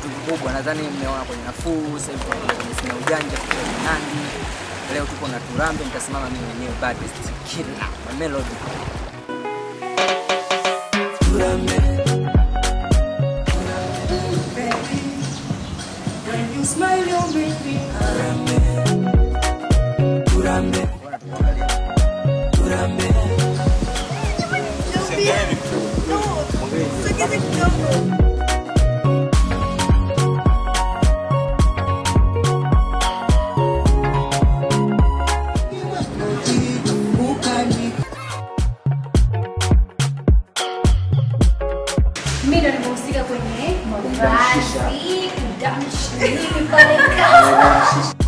kitu kikubwa. Nadhani mmeona kwenye nafuu, sasa hivi tunakuja kwenye sina ujanja kwa Nandi. Leo tuko na Turambe, nitasimama mimi mwenyewe baddest killer my melody. When you smile, you make me Bora tuangalie. Mimi ndo nimehusika kwenye mavazi, kudamshi, nini pale kazi.